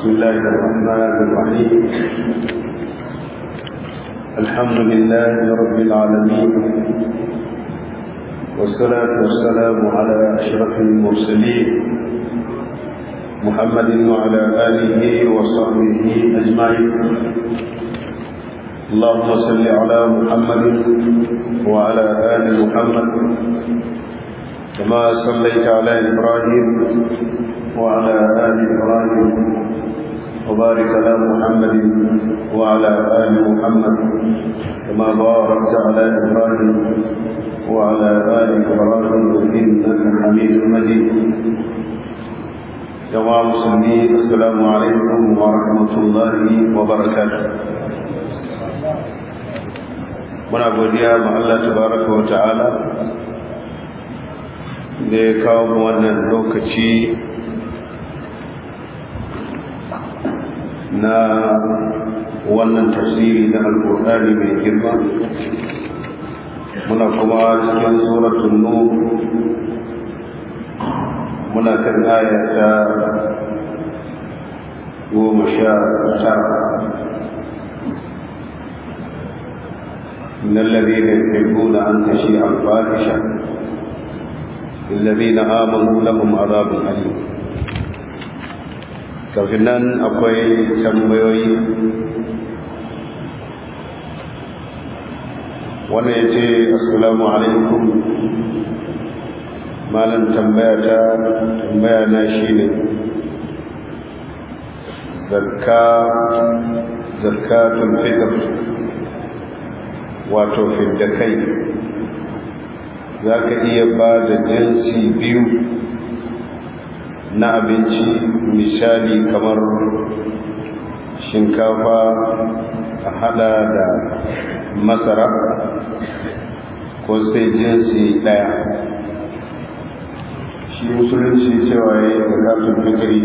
بسم الله الرحمن الرحيم الحمد لله رب العالمين والصلاة والسلام على أشرف المرسلين محمد وعلى آله وصحبه أجمعين اللهم صل على محمد وعلى آل محمد كما صليت على إبراهيم وعلى آل إبراهيم وبارك على محمد وعلى آل محمد كما باركت على إبراهيم وعلى آل إبراهيم إنك حميد مجيد جماعة المسلمين السلام عليكم ورحمة الله وبركاته muna godiya ma Allah tabaraka wa ta'ala da ya kawo mu wannan lokaci na wannan tafsiri na alƙur'ani mai girma muna kuma cikin suratul nur muna kan aya ta goma sha tara إن الذين يحبون أن تشيع الفاحشة الذين آمنوا لهم عذاب أليم kafin nan akwai tambayoyi wanda ya ce assalamu alaikum malam tambaya ta tambaya na shi ne zakka zakatun fitr wato fidda kai za ka iya ba da jinsi biyu na abinci misali kamar shinkafa a hada da masara ko sai jinsi daya shi musulunci cewa ya yi zakatun fitri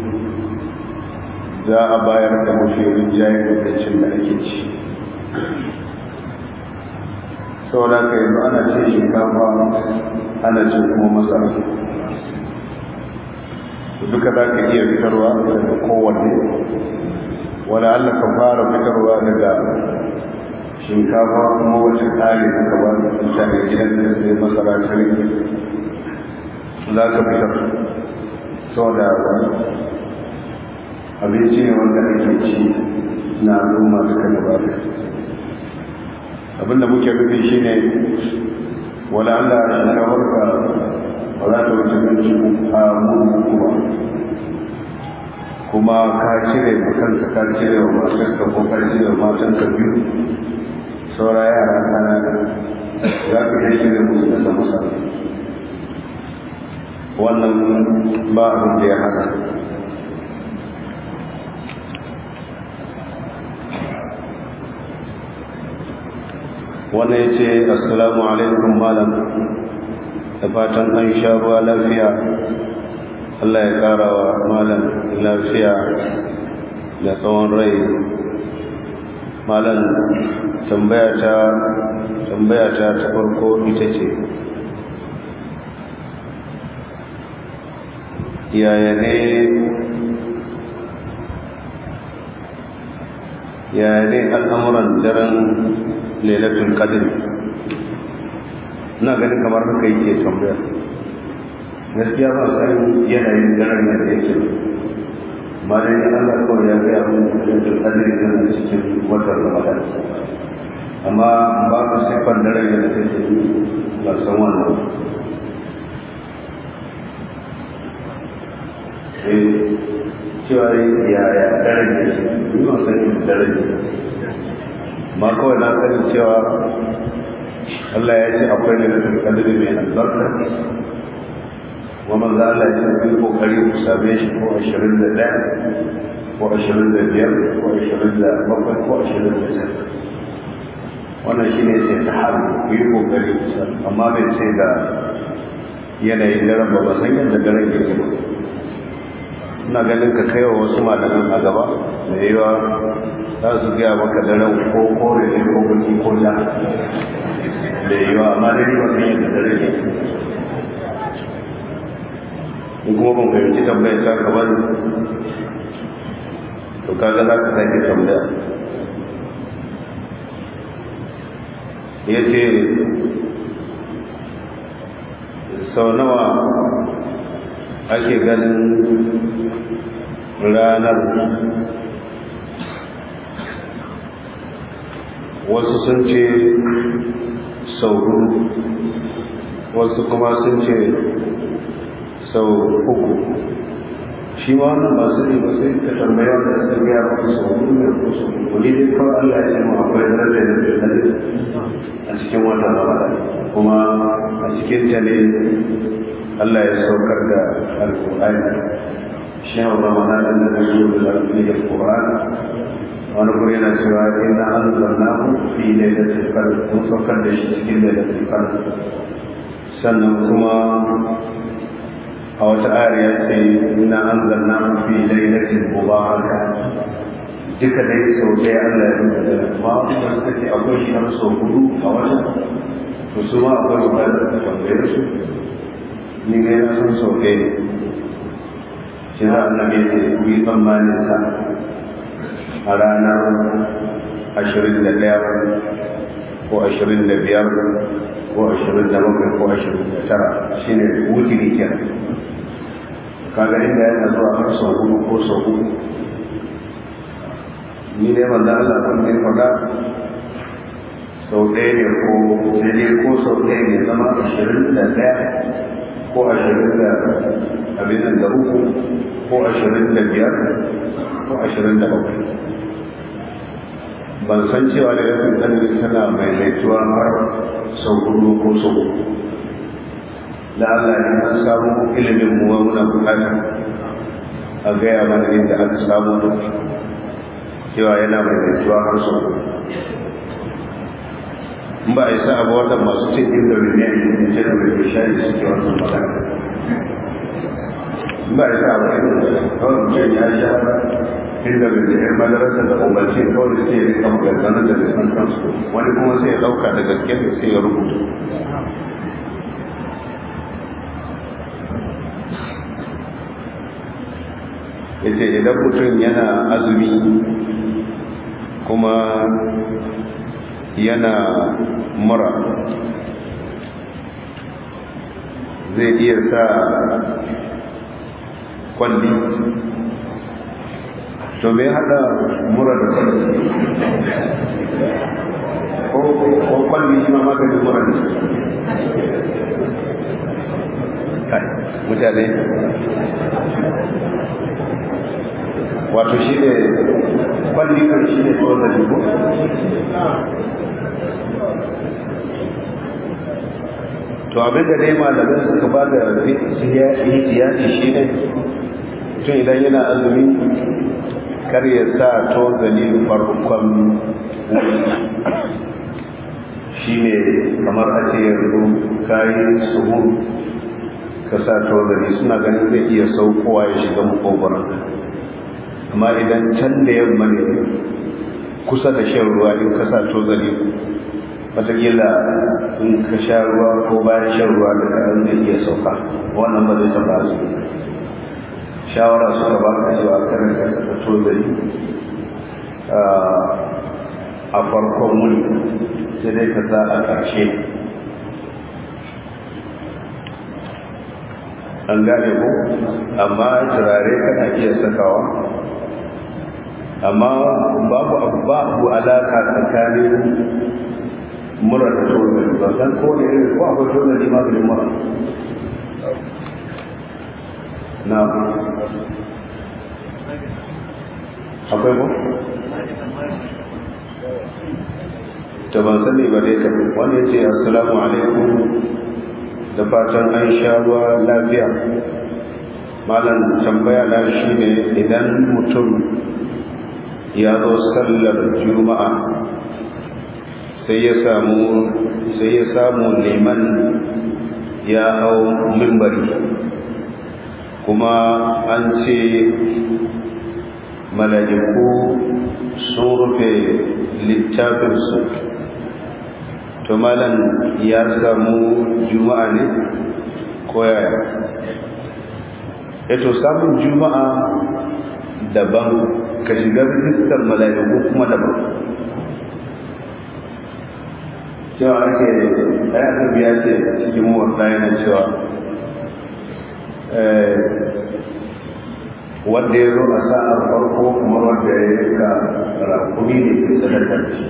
za a bayar da mafi rinjayen lokacin da ake ci saboda ka yanzu ana ce shinkafa ana ce kuma masara duka za ka iya fitarwa daga kowanne wani allah ka fara fitarwa daga shinkafa kuma wacce ƙari na gaba da mutane gidan da sai masara ta rike za ka fitar saboda abinci ne wanda ake ci na al'umma duka da ba abinda muke nufi shine wala Allah shinkafar ka ba za ta wuce minti a mutu kuma kuma ka cire ma kanka ka cire wa matarka ko ka cire wa matanka biyu saura yara kana za ka iya cire musu da masa wannan ba abin da ya hana wannan ya ce assalamu alaikum malam da fatan an sha ruwa lafiya Allah ya kara wa malam lafiya da tsawon rai malam tambayata tambayata ta farko ita ce yaya ne yaya ne al'amuran daren lailatul qadr ina ganin kamar haka yake tambaya gaskiya ba san yanayin daren da yake ba dai Allah ko ya ga mun lailatul qadr tana cikin watan Ramadan amma ba ka sifar daren da take ba san wannan eh cewa ya ya daren da shi ni ba san daren ma kawai na sani cewa Allah ya ce akwai da nufin kadiri mai albarka kuma za Allah ya ce bin kokari ku same shi ko ashirin da ɗaya ko ashirin da biyar ko ashirin da bakwai ko ashirin da tara wannan shi ne sai ta haru ku yi kokari ku same amma bai ce ga yanayin daren ba ba san yadda daren yake ba ina ganin ka kai wa wasu malaman a gaba da yawa za su gaya maka daren ko kore ne ko baki ko ja da yawa amma dai ba san yadda dare ne in kuma ban fahimci tambayar ta ka bani to kaga za ka sake tambaya ya ce sau nawa ake ganin ranar wasu sun ce sau hudu wasu kuma sun ce sau uku shi ma wannan ba su ne ba sai ka tambaya da sun gaya maka sau hudu ne ko sau uku ne dai kawai Allah ya ce mu akwai daraja da daraja a cikin wannan ramadan kuma a cikin ta ne Allah ya saukar da alƙur'ani shi ramadan da zai zo da alƙur'ani wani kuma yana cewa inna anzalnahu fi lailatul qadr mun saukar da shi cikin lailatul qadr sannan kuma a wata ayar ya ce inna anzalnahu fi lailatul mubaraka duka dai sau ɗaya Allah ya rubuta da ma kuma suka ce akwai shi har sau hudu a wata to su ma akwai bukatar da tambayar su ni ne na san sau ɗaya shi za a nabi ce ku yi tsammanin sa a ranar ashirin da ɗaya ko ashirin da biyar ko ashirin da bakwai ko ashirin da tara shi ne wutiri kenan kaga inda yana zuwa har sau hudu ko sau hudu ni dai wanda Allah kun ne faɗa sau ɗaya ne ko sai dai ko sau ɗaya ne zama ashirin da ɗaya ko ashirin da abin da uku ko ashirin da biyar ko ashirin da bakwai ban san cewa da yakin ɗanin tana mai laituwa har sau hudu ko sau uku da Allah ne an samu ilimin mu wa muna bukata a gaya mana inda aka samu cewa yana mai laituwa har sau uku in ba a yi sa'a ba wannan masu cin inda ne a yi ce da mai shayi suke wannan magana in ba a yi sa'a ba kawai mutum ya sha inda bai da madarasa da umarci kawai sai ya rika maganganun da bai san kansu wani kuma sai ya dauka da gaske ne sai ya rubuta ya ce idan mutum yana azumi kuma yana mura zai iya sa kwalli to me hada mura da kwalli ko kwalli shi ma maganin mura ne mutane wato shi ne kwalli kan shi ne tsohon da jibo to abinda dai malamai suka ba da ihtiyati shi ne tun idan yana azumi kar ya sa tozali farkon shi ne kamar a ce yanzu kayi suhun ka sa tozali suna ganin zai iya saukowa ya shiga makogoron amma idan can da yamma ne kusa da shan ruwa in ka sa tozali watakila in ka sha ruwa ko bayan shan ruwa da kayan zai iya sauka wannan ba zai taba su shawara suka ba ka cewa karin ka saka tozali a farkon wuni sai dai ka sa a ƙarshe an gane ko amma turare kana iya sakawa amma babu abu babu alaka tsakanin mura da tozali ba san ko ne irin ko akwai tozali maganin mura na akwai ko ta ban sani ba dai ta wani ce assalamu alaikum da fatan an sha ruwa lafiya malam tambaya na shi ne idan mutum ya zo sallar juma'a sai ya samu sai ya samu liman ya hau mimbari kuma an ce mala'iku sun rufe littafinsu to malam ya samu juma'a ne ko yaya eto samun juma'a daban ka shiga rijistar mala'iku kuma daban cewa ake ɗaya annabi ya ce cikin mawasa yana cewa wanda ya zo a sa'ar farko kamar wanda ya yanka rakumi ne ke sadakar shi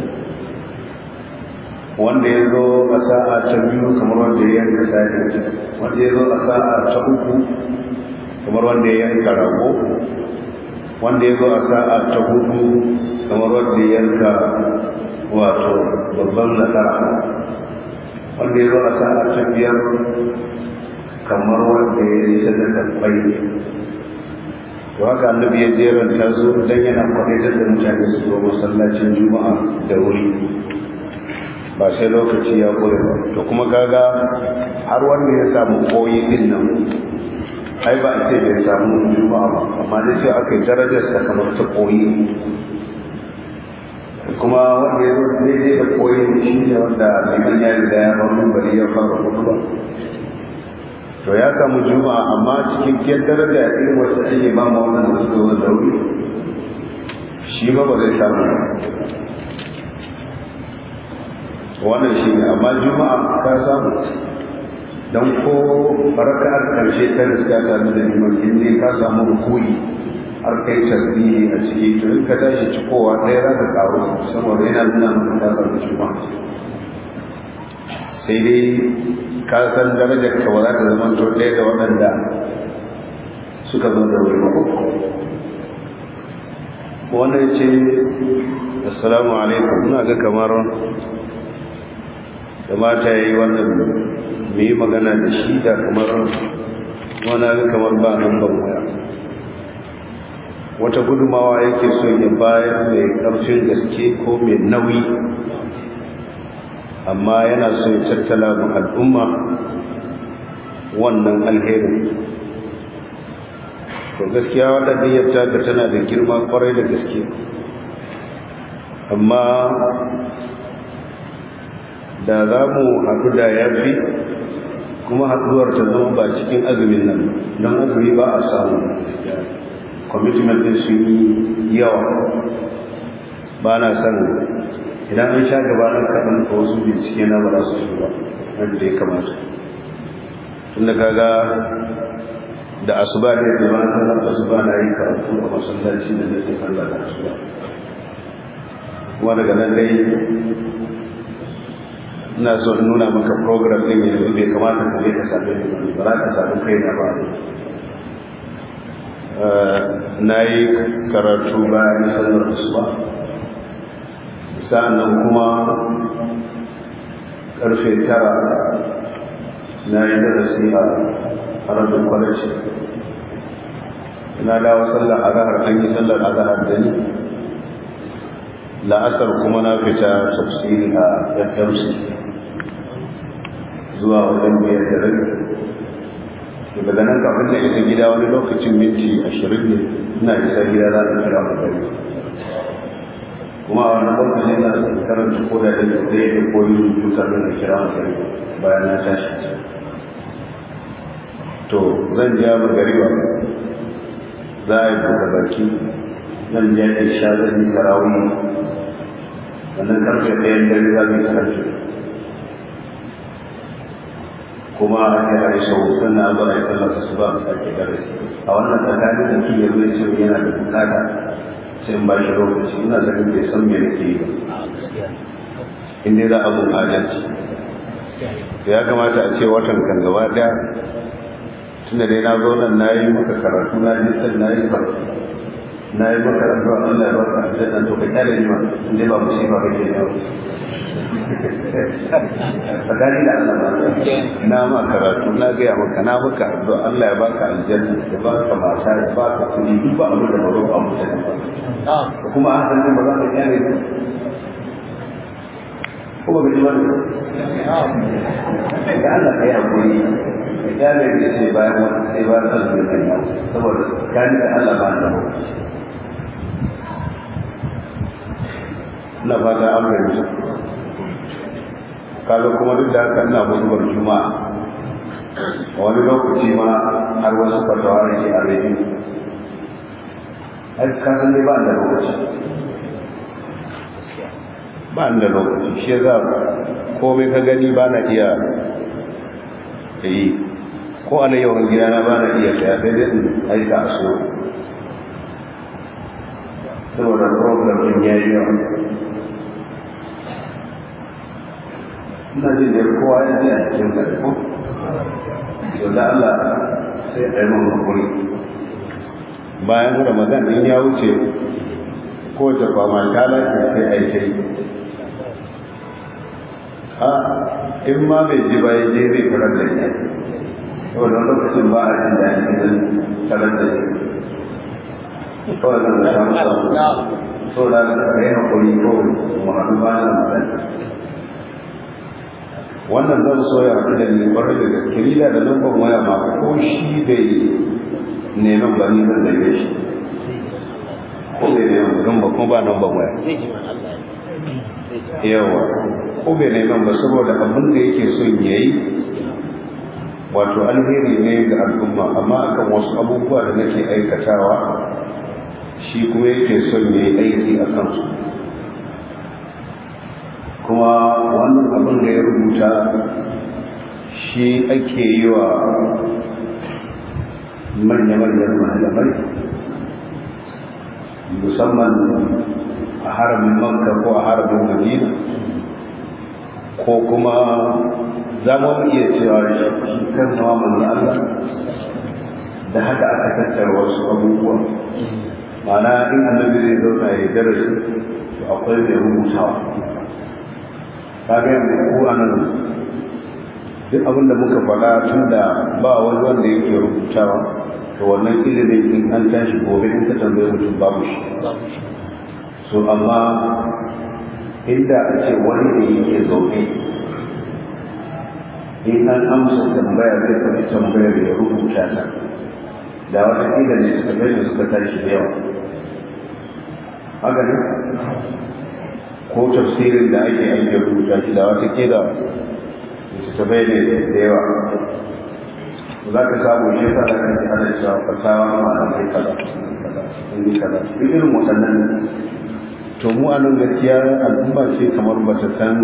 wanda ya zo a sa'a ta biyu kamar wanda ya yanka sa'ir wanda ya zo a sa'a ta uku kamar wanda ya yanka rago wanda ya zo a sa'a ta hudu kamar wanda ya yanka wato babban nasara wanda ya zo a sa'a ta biyar kamar wanda ya yi sadakar bai to haka annabi ya jeranta su dan yana kwadaitar da mutane su zo masallacin juma'a da wuri ba sai lokaci ya kure ba to kuma kaga har wanda ya samu koyi din nan ai ba a ce bai samu juma'a ba amma dai sai aka yi darajar sa kamar ta koyi kuma wanda ya zo daidai da koyi shi ne wanda liman ya riga ya bar bari ya fara hutuba to ya samu juma'a amma cikin kiyar daraja irin wacce ake ba ma wannan da suka zo da wuri shi ba ba zai samu wannan shi ne amma juma'a ka samu don ko baraka'ar karshe ta riska ta da liman inda ka samu rukuni har kai tasbihi a ciki to in ka tashi cikowa ɗaya za ka karu saboda yana nuna maka ta samu juma'a sai dai ka san darajar ka ba za ta zama to ɗaya da waɗanda suka zo da wuri ba wanda ya ce assalamu alaikum ina ga kamar da mata ya yi wannan mu yi magana da shi da kamar wani ga kamar ba nan ban waya wata gudumawa yake so ya bayar mai ƙarfin gaske ko mai nauyi amma yana so ya tattala ma al'umma wannan alherin to gaskiya waɗanda ya taka tana da girma kwarai da gaske amma da za mu haɗu da ya fi kuma haɗuwar ta zama ba cikin azumin nan don azumi ba a samu commitment din su yi yawa ba na son idan an sha gabanin kaɗan ko wasu bincike na ba za su shi ba wanda ya kamata tunda kaga da asuba ne da ba na asuba na yi karatu a masallaci da nake sallah da asuba kuma daga nan dai ina so in nuna maka program din yanzu bai kamata ka je ka same ni ba za ka samu kai na ba na yi karatu bayan sallar asuba sa'annan kuma karfe tara na yi darasi a harajin kwalaci na dawo sallar azahar an yi sallar azahar da ni la'asar kuma na fita tafsiri a fmc zuwa wajen biyar da rabi daga nan kafin da isa gida wani lokacin minti ashirin ne ina isa gida za a kira mutane kuma a wani lokacin na karanta ko da ɗaya ɗaya da koyi rubuta don a kira mutane bayan na tashi to zan ja magariba za a yi buɗe baki zan ja isha zan yi tarawih wannan karfe ɗayan dare za mu yi karfe kuma a yi a isa hutun na zuwa ya tallata su ba a ke gare a wannan tsakanin da kiyar zai ce yana da bukata sai in ba shi lokaci ina zanen bai san me nake yi ba in dai za a bin adalci ya kamata a ce watan kan gaba daya tunda dai na zo nan na yi maka karatu na yi san na yi karatu na yi maka addu'a Allah ya baka aljanna to ka kyale ni ma in dai ba musiba kake ne tsakani da Allah na ma karatu na gaya maka na maka addu'a Allah ya baka aljanna ya baka mata ya baka kuɗi duk ba abin da ba zo ba mutane ba kuma an san ba za ka kyale ni kuma ga jiwa ne ga Allah kai hakuri ka kyale ni sai bayan wani sai bayan azumi kan yau saboda kani da Allah ba da ina fata an fahimta kaga kuma duk da haka ina mutuwar juma'a wani lokaci ma har wasu fatawa ne ke a rediyo ai ka san dai ba da lokaci ba da lokaci shi za komai ka gani ba na iya yi ko ana yawan gidana ba na iya saya sai dai in aika a so saboda problem din ya yi yawa ina jin da kowa ya ji a cikin ka ko to da Allah sai a yi mun hakuri bayan ramadan din ya wuce ko ta kwama ta lafiya sai a yi ta yi a in ma bai ji ba ya je zai tarar da ita saboda lokacin ba a jin daɗi idan tarar da ita kawai zan da samu samu saboda ka yi hakuri ko mu haɗu bayan ramadan wannan zan so ya haɗu da ni ƙwarar da gaske ni da lambar waya ma ko shi bai neman ba ni zan zage shi ko bai neman don ba kuma ba lambar waya yawa ko bai neman ba saboda abin da yake son ya yi wato alheri ne ga al'umma amma akan wasu abubuwa da nake aikatawa shi kuma yake son ya yi aiki a kansu kuma wannan abin da ya rubuta shi ake yi wa manya-manyan malamai musamman a haramin makka ko a haramin madina ko kuma za mu iya cewa shi kan nawa manzo Allah da haka aka tattara wasu abubuwa ma'ana in annabi zai zauna ya darasi to akwai mai rubutawa kaga yanzu ko anan duk abinda muka faɗa tun da ba wani wanda yake rubutawa to wannan ilimin in an tashi gobe in ka tambaye mutum babu shi so amma inda a ce wani da yake zaune in an amsa tambaya zai faɗi tambayar ya rubuta ta da wata ƙila ne suka gani suka tashi da yawa haka ne ko tafsirin da ake ake rubuta shi da wata kila littattafai ne da yawa za ka samu shi sa da kanki ana cewa fasawa ma a kai kaza in yi kaza duk irin waɗannan to mu a nan gaskiya al'umma ce kamar ba ta san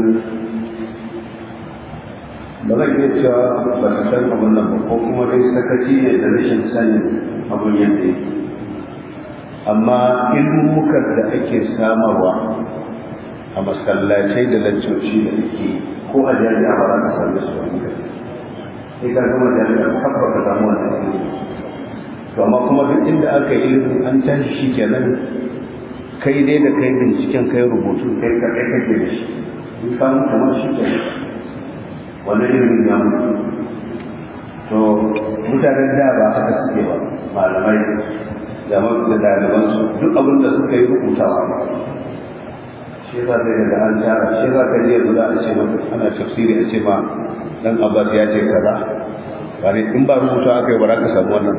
ba zan iya cewa ba ta san abin nan ba ko kuma dai sakaci ne da rashin sanin abin yadda yake amma ilmukan da ake samarwa a masallacai da lancoci da ake ko a jami'a ba za ka same su wani gari sai ka gama jami'a tabba ka samu wani ilimi to amma kuma duk inda aka yi ilimin an tashi shi kenan kai dai da kai binciken kai rubutu kai ka kai kake da shi in ka mutu ma shi kenan wani ilimin ya mutu to mutanen da ba haka suke ba malamai da da ɗalibansu duk abin da suka yi rubutawa ba shi yasa sai daga an tara shi yasa ka je guda a ce maka ana tafsiri a ce ma dan abbas ya ce kaza bane in ba rubuta aka yi ba za ka samu wannan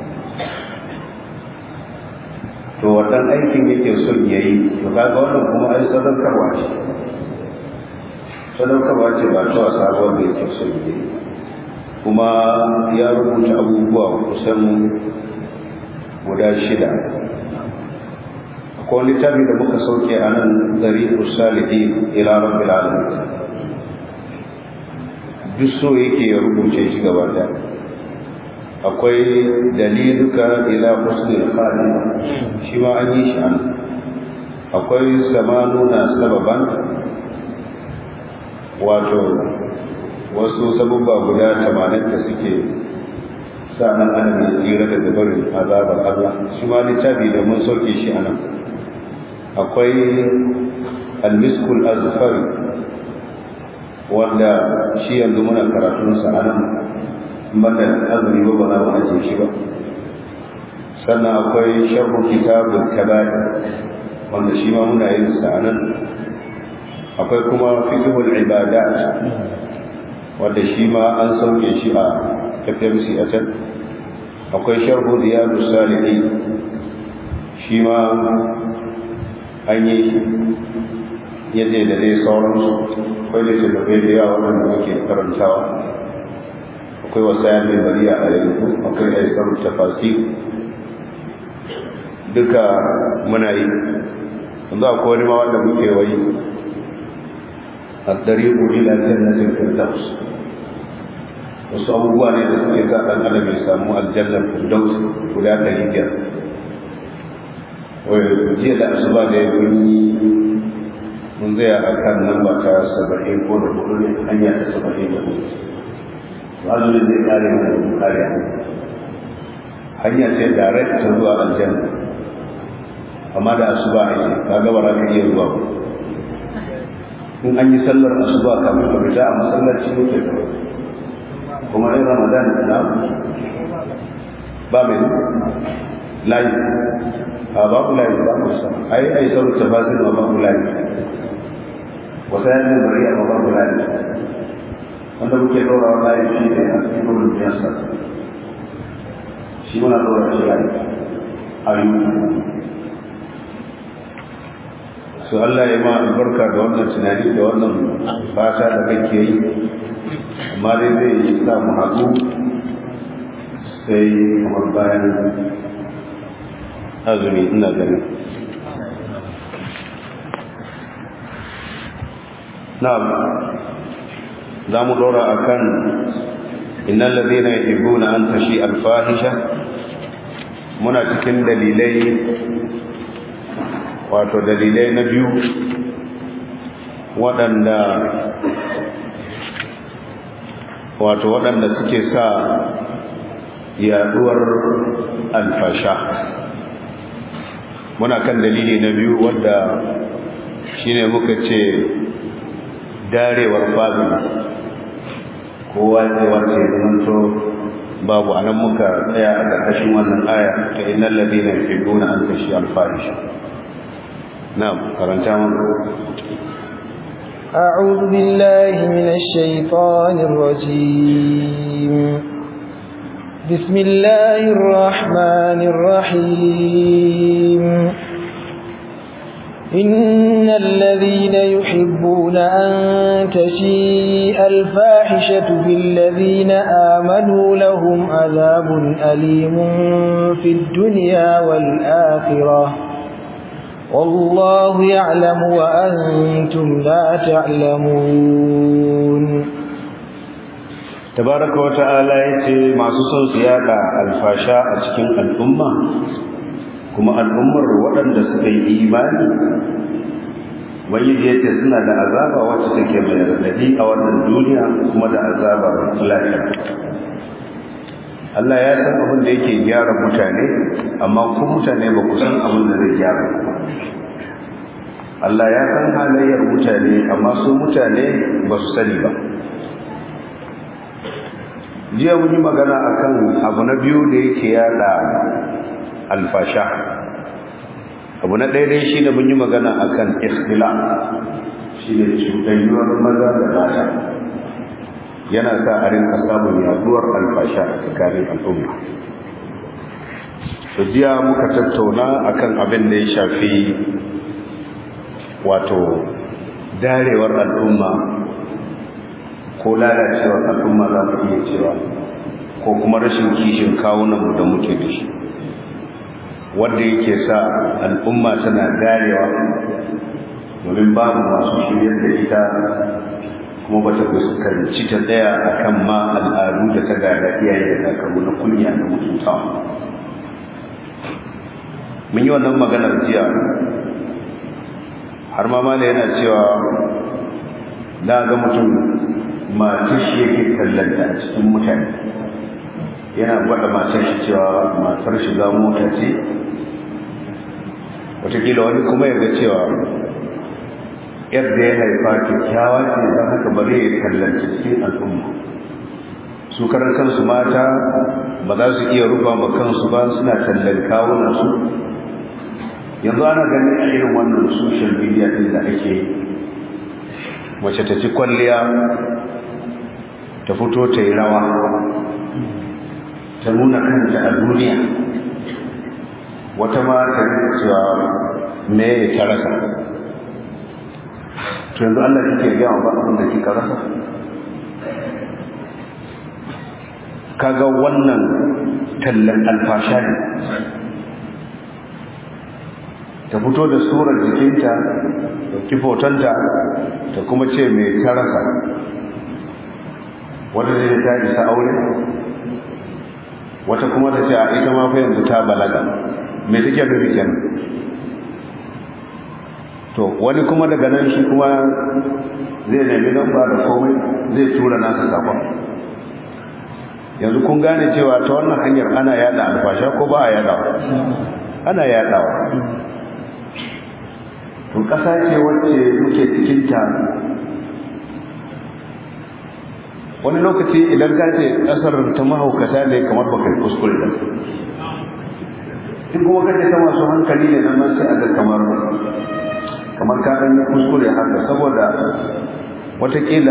to wannan aikin yake son ya yi to kaga wannan kuma ai sadaukarwa ce sadaukarwa ce ba ta wasa ba wanda yake son ya yi kuma ya rubuta abubuwa kusan guda shida akwai littafi da muka sauke a nan zari usalihi ila rabbil alamin duk so yake ya rubuce shi gaba da akwai daliluka ila husnil khatima shi ma an yi shi an akwai samanuna sababan wato wasu sabubba guda tamanin da suke sa nan adam ya tsira daga barin azabar Allah shi ma littafi da mun sauke shi a nan akwai almiskul azfari wanda shi yanzu muna karatunsa a nan banda azumi ba ba za mu ajiye shi ba sannan akwai sharhu kitabul kaba'ir wanda shi ma muna yin sa a nan akwai kuma fiqhul ibadat wanda shi ma an sauke shi a FMC a can akwai sharhu riyadus salihin shi ma an yi yadda da dai sauransu akwai da shugaba da yawa waɗanda ake karantawa akwai wasaya mai bariya a yanzu akwai aisar tafasi duka muna yi yanzu akwai wani ma wanda muke wai a ɗariƙu ila jannatin firdaus wasu abubuwa ne da suke sa ɗan adam ya samu aljannar firdaus guda ɗari biyar wai jiya da asuba da ya yi mun zai a kan nan ba ta saba'in ko da hudu ne hanya ta saba'in da hudu azumin zai kare mana da kare hanya ce direct ta zuwa aljanna amma da asuba a yi ka gaba za ka iya zuwa in an yi sallar asuba kafin ka fita a masallaci muke kuma in ramadan na ba mai layi a babu layi ba mu sa ai ai sabu tafasir ma babu layi wasa yana bari a babu layi wanda muke dora wa layi shi ne a cikin wurin biyarsa shi muna dora shi layi a yi su Allah ya ma albarka da wannan tunani da wannan fata da kake yi amma dai zai yi sa mu haɗu sai kamar bayan azumi ina ganin na'am za mu ɗora a kan innan lalzina ya ibu na an tashi alfahisha muna cikin dalilai wato dalilai na biyu waɗanda wato waɗanda suke sa yaduwar alfasha muna kan dalili na biyu wadda shine muka ce darewar family kowa zai wace zamanto babu anan muka tsaya a ƙarƙashin wannan aya ta innal ladina yuhibbuna an tashi alfahisha na'am karanta mana أعوذ بالله من الشيطان الرجيم بسم الله الرحمن الرحيم إن الذين يحبون أن تشيء الفاحشة في الذين آمنوا لهم عذاب أليم في الدنيا والآخرة والله يعلم وأنتم لا تعلمون tabaraka wa ta'ala yace masu son su yada alfasha a cikin al'umma kuma al'ummar waɗanda suka yi imani ubangiji yace suna da azaba wacce take mai radadi a wannan duniya kuma da azaba lafiya Allah ya san abin da yake gyara mutane amma ku mutane ba ku san abin da zai gyara Allah ya san halayyar mutane amma su mutane ba su sani ba jiya mun yi magana akan abu na biyu da yake yada alfasha abu na daidai shi da mun yi magana akan ikhtila shi ne cuɗayyuwar maza da mata yana sa a rinka samun yaduwar alfasha a tsakanin al'umma to jiya muka tattauna akan abin da ya shafi wato darewar al'umma ko lalacewar al'umma za mu iya cewa ko kuma rashin kishin kawunanmu da muke da shi wanda yake sa al'umma tana darewa domin babu masu shiryar da ita kuma bata fuskanci ta tsaya akan ma al'adu da ta gada iyaye da kakanni na kunya da mutuntawa mun yi wannan maganar jiya har ma mala yana cewa da ga mutum matar shi yake kallanta a cikin mutane yana gwada matar shi cewa matar shiga mota ce watakila wani kuma ya ga cewa yadda ya haifa kyakkyawa ce don haka bari ya kallanta cikin al'umma su karan kansu mata ba za su iya rufa ma kansu ba suna tallan kawunansu yanzu ana ganin a irin wannan social media din da ake mace ta ci kwalliya ta fito ta yi rawa ta nuna kanta a duniya wata ma ta cewa me ta rasa to yanzu Allah kike gaya ba abin da kika rasa kaga wannan tallan alfasha ne ta fito da surar jikinta da kifotonta ta kuma ce mai tarasa wata zai ta isa aure wata kuma ta ce a ita ma fa yanzu ta balaga mai take nufi kenan to wani kuma daga nan shi kuma zai nemi lamba da komai zai tura nasa sakon yanzu kun gane cewa ta wannan hanyar ana yada alfasha ko ba a yadawa ana yadawa to ƙasa ce wacce muke cikinta wani lokaci idan ka ce ƙasar ta mahaukata ne kamar baka kuskure da in kuma kace ta masu hankali ne nan sai aga kamar kamar ka ɗan kuskure haka saboda watakila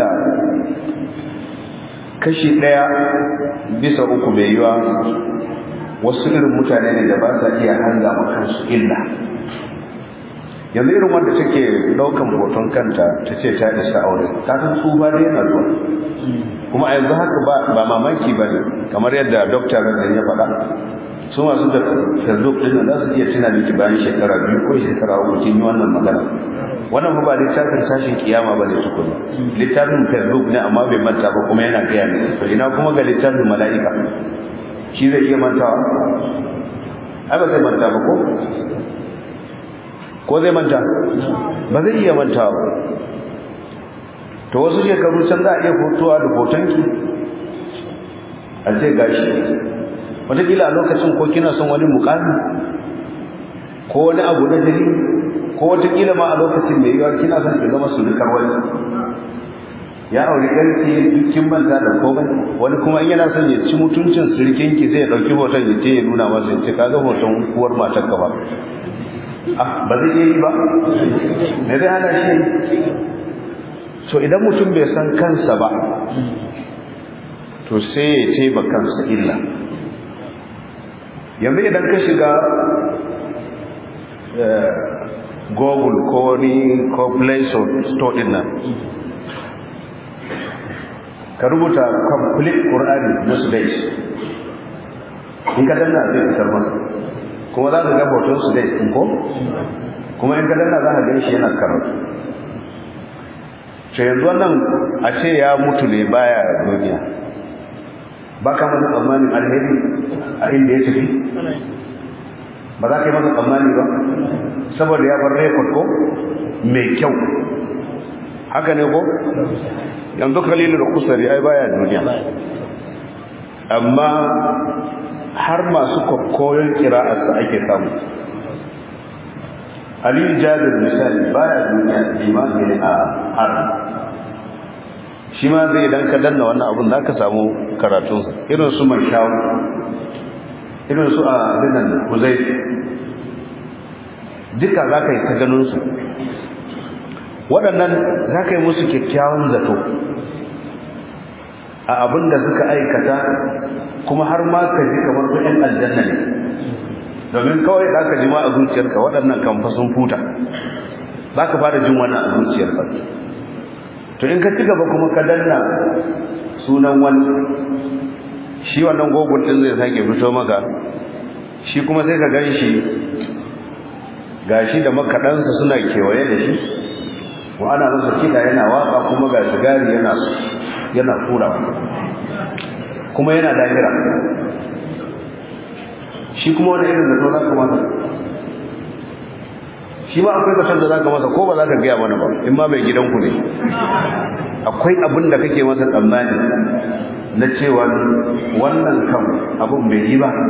kashi ɗaya bisa uku mai yiwa wasu irin mutane ne da ba sa iya hanga ma kansu illa yanzu irin wanda take daukan hoton kanta ta ce ta isa aure ta san tsufa ne yana zuwa kuma a yanzu haka ba mamaki ba ne kamar yadda dokta da ya faɗa su masu da facebook ɗin za su iya tuna miki bayan shekara biyu ko shekara uku kin yi wannan magana wannan ba littafin tashin kiyama ba ne tukuna littafin facebook ne amma bai manta ba kuma yana gaya ne to ina kuma ga littafin mala'ika shi zai iya mantawa ai ba zai manta ba ko ko zai manta ba zai iya manta ba to wasu shekaru can za a iya fotowa da hotonki a ce gashi wataƙila a lokacin ko kina son wani mukami ko wani abu na jiri ko wataƙila ma a lokacin da yiwa kina son ki zama sulukar wani ya auri ƙarfi dukkin manta da komai wani kuma in yana son ya ci mutuncin sirikinki zai ɗauki hoton ya ce ya nuna masa ya ce kaga hoton uwar matarka ba ba zai iya yi ba me zai hana shi so idan mutum bai san kansa ba to sai ya ce ba kansa illa yanzu idan ka shiga google ko ni ko play store din nan ka rubuta complete qur'ani na sudais in ka danna zai fitar masa kuma za ka ga hoton su dai ko kuma in ka danna za ka gan shi yana karatu to yanzu wannan a ce ya mutu ne baya duniya ba ka masa tsammanin alheri a inda ya tafi ba za ka yi masa tsammani ba saboda ya bar rekod ko mai kyau haka ne ko yanzu kalilu da kusari ai baya duniya amma har masu koyon kira'arsa ake samu aliyu jabir misali baya duniya limami ne a har shi ma zai idan ka danna wannan abun za ka samu karatunsa irin su man shawo irin su a dinan kuzai duka za ka yi ta ganinsu waɗannan za ka yi musu kyakkyawan zato a abin da suka aikata kuma har ma ka ji kamar su ‘yan aljanna ne domin kawai za ka ji ma a zuciyarka waɗannan kamfa sun futa za ka fara jin wannan a zuciyarka to in ka ci gaba kuma ka danna sunan wani shi wannan gogon ɗin zai sake fito maka shi kuma sai ka gan shi gashi da makaɗansa suna kewaye da shi wa ana masa kiɗa yana waka kuma ga sigari yana yana tura kuma yana lahira shi kuma wani irin zato za ka masa shi ma akwai zaton da za ka masa ko ba za ka gaya mana ba in ma mai gidanku ne akwai abin da kake masa tsammani na cewa wannan kam abin bai yi ba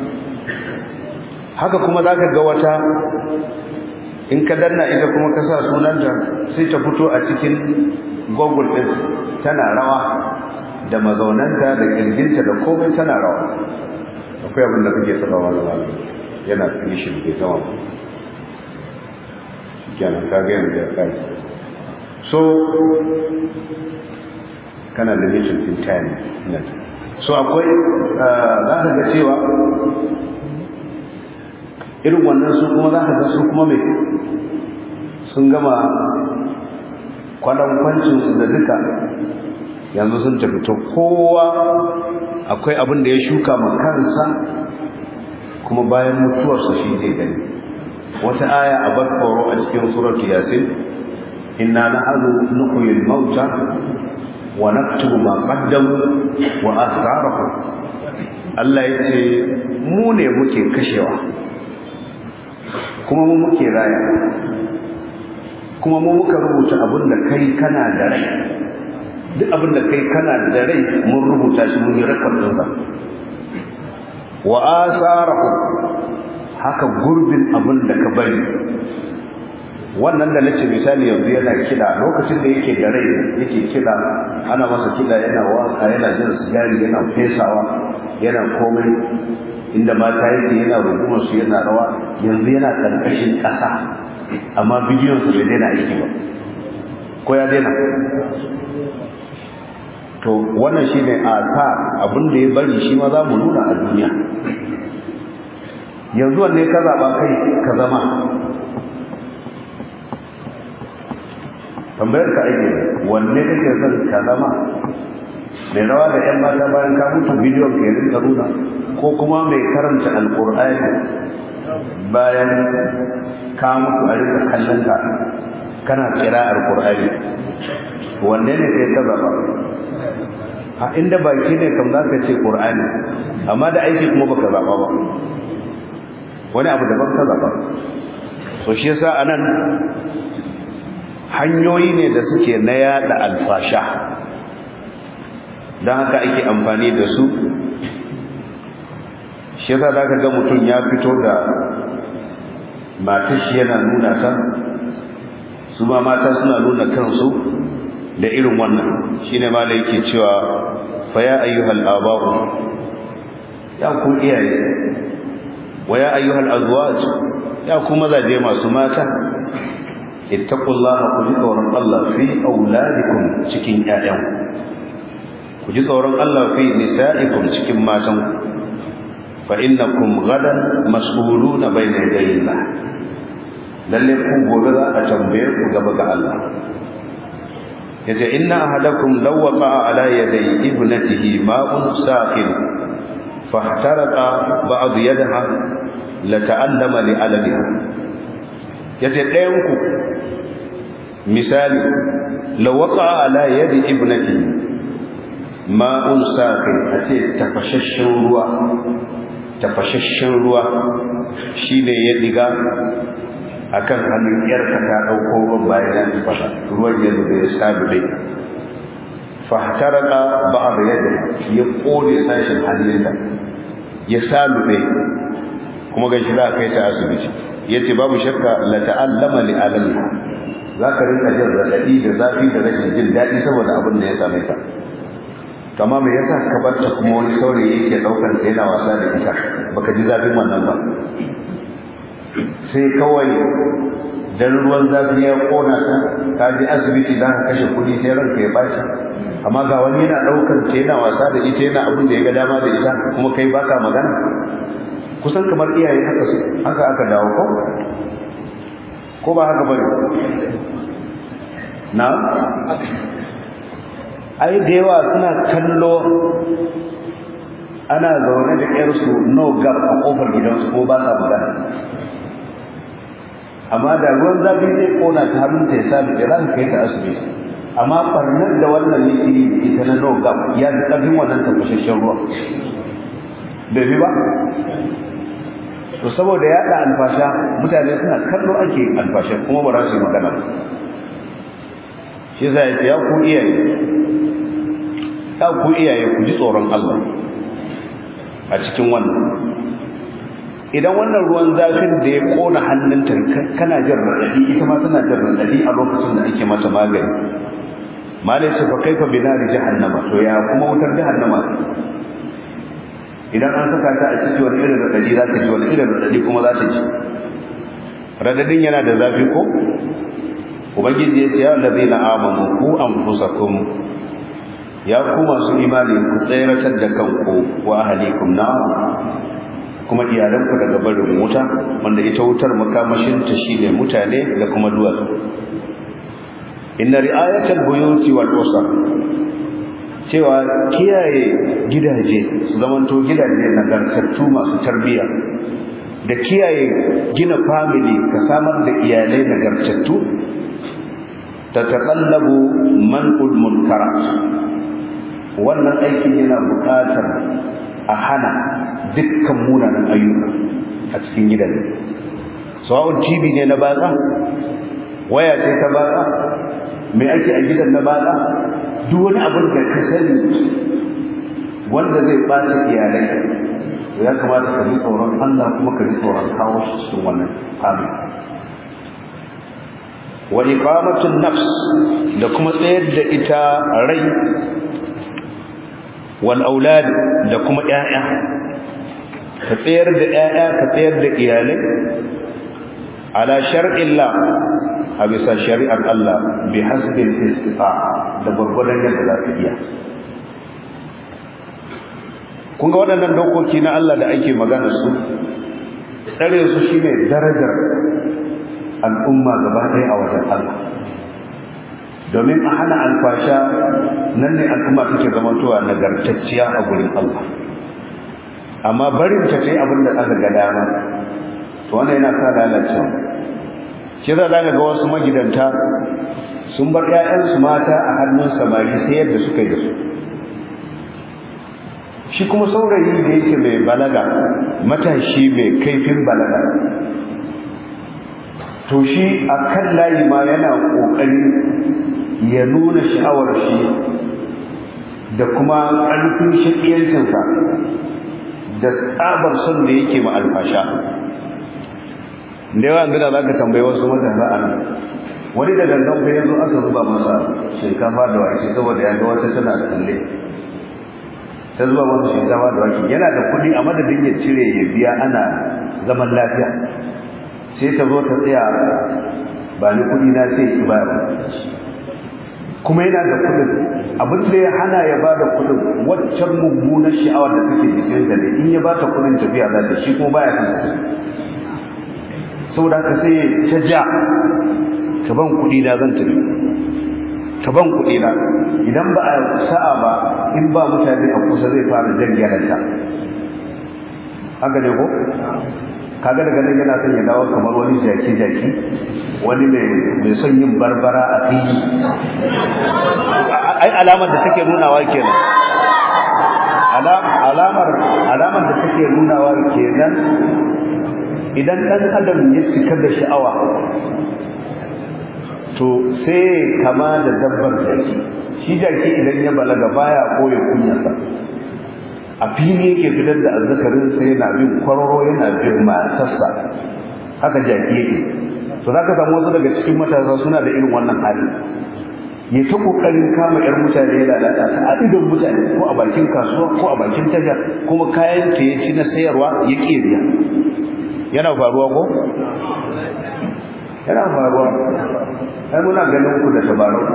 haka kuma za ka ga wata in ka danna ita kuma ka sa sunanta sai ta fito a cikin google ɗin tana rawa da mazaunanta da kirginta da komai tana rawa akwai abin da kake sabawa da wani yana finishin bai gama kenan ka ga yanzu ya kai so kana da mission in time so akwai za ka ga cewa irin wannan su kuma za ka ga su kuma mai sun gama kwadankwancinsu da duka yanzu sun tafi to kowa akwai abin da ya shuka ma kansa kuma bayan mutuwarsa shi zai gani wata aya a bar tsoro a cikin suratu yasin inna nahnu nuhyil mauta wa naktubu ma qaddamu wa asrarahum Allah yace mu ne muke kashewa kuma mu muke raya kuma mu muka rubuta abin da kai kana da rai duk abin da kai kana da rai mun rubuta shi mun yi rekod ɗinsa wa asarahum haka gurbin abin da ka bari wannan da nace misali yanzu yana kida lokacin da yake da rai yake kida ana masa kida yana waka yana jin sigari yana fesawa yana komai inda mata yake yana rungumar su yana rawa yanzu yana karkashin ƙasa amma bidiyon su bai daina aiki ba ko ya daina to wannan shine asa abin da ya bari shi ma za mu nuna a duniya yanzu wanne ka zaba kai ka zama tambayar ka aike wanne kake son ka zama mai rawa da yan mata bayan ka mutu bidiyon ka yarin nuna ko kuma mai karanta alkur'ani bayan ka mutu a rika kallon ka kana kira alkur'ani wanne ne kai ka zaba a inda baki ne kam za ka ce qur'ani amma da aiki kuma baka zaba ba wani abu daban ka zaba so shi yasa anan hanyoyi ne da suke na yada alfasha don haka ake amfani da su shi yasa zaka ga mutum ya fito da matar shi yana nuna ta su ma mata suna nuna kansu da irin wannan shine ma da yake cewa fa ya ayyuhal aba'u ya ku iyaye wa ya ayyuhal azwaj ya ku mazaje masu mata ittaqullaha ku ji tsoron Allah fi auladikum cikin ƴaƴan ku ji tsoron Allah fi nisa'ikum cikin matan fa innakum gadan mas'uluna bayna yadayillah lalle ku gobe za a tambaye ku gaba ga Allah yace inna ahadakum law waqa'a ala yaday ibnatihi ma'un saqil fahtaraqa ba'd yadaha la ta'allama li aladiha yace ɗayan ku misali law waqa'a ala yadi ibnatihi ma'un saqil ace tafashashshin ruwa tafashashshin ruwa shine ya diga akan hannun yarka ta dauko ruwan bayan ya fasa ruwan ya zuba ya sabu dai fahtaraka ba'd yadi ya kone sashin hannunta ya sabu dai kuma ga shi za kai ta asibiti yace babu shakka la ta'allama li alami zaka rinka jin radadi da zafi da rashin jin dadi saboda abin da ya same ka kama me yasa ka bar ta kuma wani saurayi yake daukar ta yana wasa da ita baka ji zafin wannan ba sai kawai dan ruwan zafi ya kona ta ka je asibiti za ka kashe kuɗi sai ranka ya baci amma ga wani yana ɗaukar ta yana wasa da ita yana abin da ya ga dama da ita kuma kai baka magana kusan kamar iyaye haka su haka aka dawo ko ko ba haka bane na ai da yawa suna kallo ana zaune da ƴarsu no gap a kofar gidansu ko ba sa magana amma da ruwan zafi zai kona ta hannunta ya sabi da ran kai ta asibiti amma barnar da wannan yake yi ita na no gap ya fi ƙarfin wannan tafashashen ruwa bai bi ba to saboda yaɗa alfasha mutane suna kallo ake alfasha kuma ba za su yi magana shi za ya ce ya ku iyaye ya ku iyaye ku ji tsoron Allah a cikin wannan idan wannan ruwan zafin da ya kona hannunta kana jin raɗaɗi ita ma tana jin raɗaɗi a lokacin da ake mata magani malai ce fa kaifa binari jahannama to ya kuma wutar jahannama idan an saka ta a ciki wani irin raɗaɗi za ta ji wani irin raɗaɗi kuma za ta ji raɗaɗin yana da zafi ko ubangiji ya ce ya allazina amanu ku anfusakum ya ku masu imani ku tsayratar da kanku wa ahlikum na kuma iyalanku daga barin wuta wanda ita wutar makamashinta shine mutane da kuma duwatsu inna ri'ayatal buyuti wal usar cewa kiyaye gidaje su zamanto gidaje nagartattu masu tarbiyya da kiyaye gina family ka samar da iyalai nagartattu ta taƙallabu man'ul munkarat wannan aikin yana buƙatar a hana dukkan munanan ayyuka a cikin gidan sawa'un tv ne na batsa waya ce ta batsa me ake a gidan na batsa duk wani abin da ka sani wanda zai ɓata iyalai ya kamata ka ji tsoron Allah kuma ka ji tsoron kawo shi cikin wannan hali wa iqamatun nafs da kuma tsayar da ita rai wal aulad da kuma ƴaƴa ka tsayar da ƴaƴa ka tsayar da iyalai ala shar'illah a bisa shari'ar Allah bi hasbil istita'a da gurgurdan yadda za ka iya kun ga waɗannan dokoki na Allah da ake magana su tsare su shine darajar al'umma gaba ɗaya a wajen Allah domin a hana alfasha nan ne al'umma take zamantowa nagartacciya a gurin Allah amma barin ta kai abin da aka ga dama to wannan yana sa lalacewa shi za ga wasu magidanta sun bar 'ya'yansu mata a hannun samari sai yadda suka yi da su shi kuma saurayi da yake mai balaga matashi mai kaifin balaga to shi a kan layi ma yana ƙoƙari ya nuna sha'awar shi da kuma ƙarfin shaƙiyancinsa da tsabar son da yake ma alfasha da yawa gida za ka tambayi wasu matasa a nan wani da gangan fa yanzu aka zuba masa shinkafa da wake saboda ya ga wata tana tsalle ta zuba masa shinkafa da wake yana da kuɗi a madadin ya cire ya biya ana zaman lafiya sai ta zo ta tsaya ba ni kuɗi na sai ki bayar kuma yana da kuɗin abin da ya hana ya ba da kuɗin waccan mummunar sha'awar da take jikin da ne in ya ba ta kuɗin tafiya za ta shi kuma baya kan saboda haka sai ta ja ta ban kuɗi na zan tafi ta ban kuɗi na idan ba a sa'a ba in ba mutane a kusa zai fara jan gyaranta haka ne ko kaga daga nan yana son ya dawo kamar wani jaki jaki wani mai son yin barbara a fili ai alamar da take nunawa kenan alamar alamar da take nunawa kenan idan dan adam ya cika da sha'awa to sai kama da dabbar jaki shi jaki idan ya balaga baya koya kunyarsa a fili yake fitar da azzakarin sai yana bin kwararo yana bin matarsa haka jaki yake to za ka samu wasu daga cikin matasa suna da irin wannan hali ya ta kokarin kama yar mutane ya lalata ta a idon mutane ko a bakin kasuwa ko a bakin tasha kuma kayan ta ya ci na sayarwa ya ƙeriya yana faruwa ko yana faruwa ai muna ganin ku da tabarau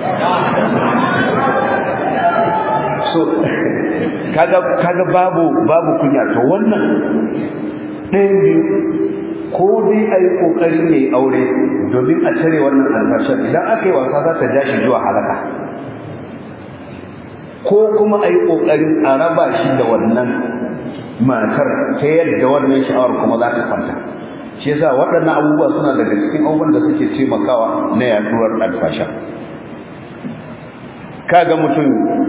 so kaga kaga babu babu kunya to wannan ɗayan biyu ko dai a yi ƙoƙari ne aure domin a cire wannan albashar idan aka yi wasa za ta ja shi zuwa halaka ko kuma a yi ƙoƙarin a raba shi da wannan matar ta yadda wannan sha'awar kuma za ta kwanta shi yasa waɗannan abubuwa suna daga cikin abubuwan da suke taimakawa na yaduwar alfasha kaga mutum